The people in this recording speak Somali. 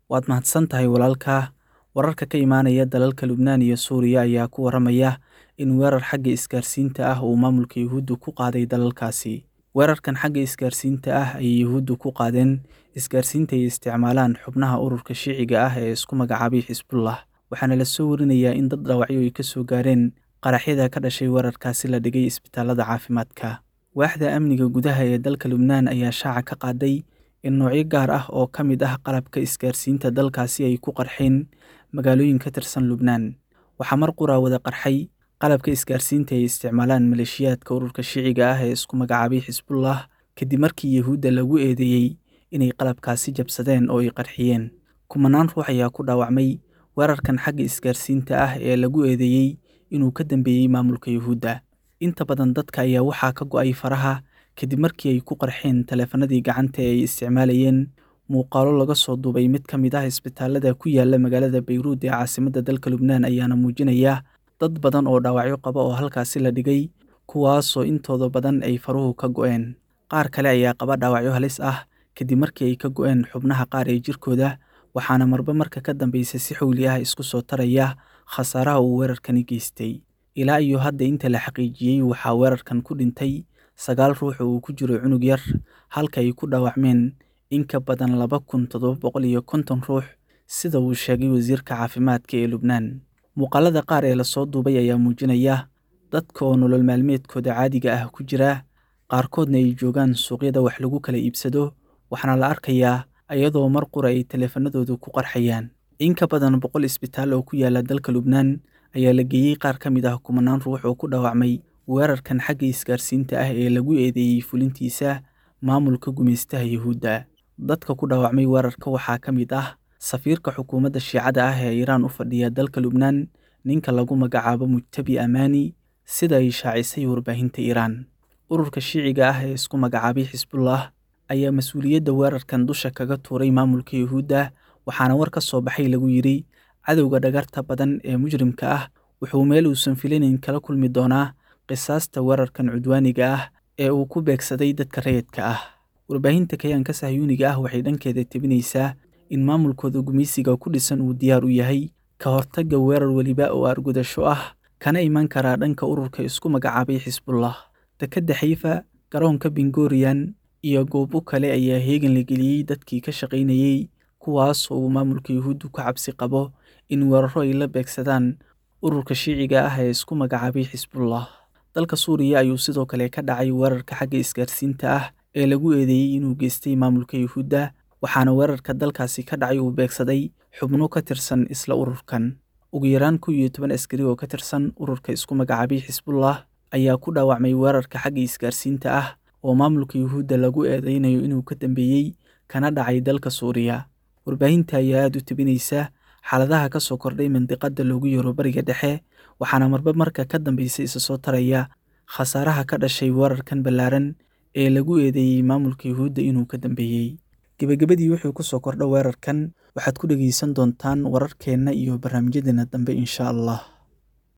Waad mahadsan tahay walaalkaa. Wararka ka imaanaya dalalka Lubnaan iyo Suuriya ayaa ku waramaya in weerar xagga isgaarsiinta ah uu maamulka Yuhuuddu ku qaaday dalalkaasi. Weerarkan xagga isgaarsiinta ah ayay Yuhuuddu ku qaadeen isgaarsiinta ay isticmaalaan xubnaha ururka Shiiciga ah ee isku magacaabay Xisbullah, waxaana la soo warinayaa in dad dhaawacyo ay ka soo gaareen qaraxyada ka dhashay weerarkaasi la dhigay isbitaalada caafimaadka. Waaxda amniga gudaha ee dalka Lubnaan ayaa shaaca ka qaaday in noocyo gaar ah oo ka mid ah qalabka isgaarsiinta dalkaasi ay ku qarxeen magaalooyin ka tirsan Lubnaan. Waxaa mar qura wada qarxay qalabka isgaarsiinta ay isticmaalaan maleeshiyaadka ururka Shiiciga ah ee isku magacaabay Xisbullah kadib markii Yuhuudda lagu eedeeyay inay qalabkaasi jabsadeen oo ay qarxiyeen. Kumanaan ruux ayaa ku dhaawacmay weerarkan xagga isgaarsiinta ah ee lagu eedeeyay inuu ka dambeeyay maamulka Yuhuudda. Inta badan dadka ayaa waxaa ka go'ay faraha kadib markii ay ku qarxeen taleefanadii gacanta ee ay isticmaalayeen. Muuqaallo laga soo duubay mid ka mid ah isbitaalada ku yaala magaalada Beyruut ee caasimadda dalka Lubnaan ayaana muujinaya dad badan oo dhaawacyo qaba oo halkaasi la dhigay, kuwaasoo intooda badan ay faruhu ka go'een. Qaar kale ayaa qaba dhaawacyo halis ah kadib markii ay ka go'een xubnaha qaar ee jirkooda, waxaana marba marka ka dambeysa si xowli ah isku soo taraya khasaaraha uu weerarkani geystay. Ilaa iyo hadda inta la xaqiijiyey waxaa weerarkan ku dhintay sagaal ruux oo uu ku jiro cunug yar, halka ay ku dhaawacmeen in ka badan laba kun toddoba boqol iyo konton ruux, sida uu sheegay wasiirka caafimaadka ee Lubnaan. Muuqaalada qaar ee la soo duubay ayaa muujinaya dadka oo nolol maalmeedkooda caadiga ah ku jira, qaarkoodna ay joogaan suuqyada wax lagu kala iibsado, waxaana la arkayaa iyadoo mar qura ay taleefanadoodu ku qarxayaan. In ka badan boqol isbitaal oo ku yaala dalka Lubnaan ayaa la geeyey qaar ka mid ah kumanaan ruux oo ku dhaawacmay weerarkan xagga isgaarsiinta ah ee lagu eedeeyay fulintiisa maamulka gumeystaha Yuhuudda. Dadka ku dhaawacmay weerarka waxaa ka mid ah safiirka xukuumadda Shiicada ah ee Iiraan u fadhiya dalka Lubnaan, ninka lagu magacaabo Mujtabi Amani, sida ay shaacisay warbaahinta Iiraan. Ururka Shiiciga ah ee isku magacaabay Xisbullah ayaa mas'uuliyadda weerarkan dusha kaga tuuray maamulka Yuhuudda, waxaana war ka soo baxay lagu yidhi cadowga dhagarta badan ee mujrimka ah wuxuu meel uusan filayn kala kulmi doonaa qisaasta weerarkan cudwaaniga ah ee uu ku beegsaday dadka rayidka ah. Warbaahinta Kayaanka Sahyuuniga ah waxay dhankeeda tebinaysaa in maamulkooda gumeysiga ku dhisan uu diyaar u yahay ka hortagga weerar weliba oo argudasho ah, kana iman kara dhanka ururka isku magacaabay Xisbullah. Dekedda Xayfa, garoonka Ben Gurion, iyo goobo kale ayaa heegan la geliyey dadkii ka shaqaynayay, kuwaas oo uu maamulka Yuhuuddu ka cabsi qabo in weerarro ay la beegsadaan ururka Shiiciga ah ee isku magacaabay Xisbullah. Dalka Suuriya ayuu sidoo kale ka dhacay weerarka xagga isgaarsiinta ah ee lagu eedeeyay inuu geystay maamulka Yuhuudda, waxaana weerarka dalkaasi ka dhacay uu beegsaday xubno ka tirsan isla ururkan. Ugu yaraan kow iyo toban askari oo ka tirsan ururka isku magacaabay Xisbullah ayaa ku dhaawacmay weerarka xagga isgaarsiinta ah oo maamulka Yuhuudda lagu eedeynayo inuu ka dambeeyey kana dhacay dalka Suuriya. Warbaahinta ayaa aad u tebinaysa xaaladaha ka soo kordhay mandiqadda loogu yeero Bariga Dhexe, waxaana marba marka ka dambeysa isa soo taraya khasaaraha ka dhashay weerarkan ballaaran ee lagu eedeeyay maamulka Yuhuudda inuu ka dambeeyey. Gebagabadii wuxuu ku soo kordha weerarkan waxaad ku dhegeysan doontaan wararkeenna iyo barnaamijyadeena dambe insha Allah.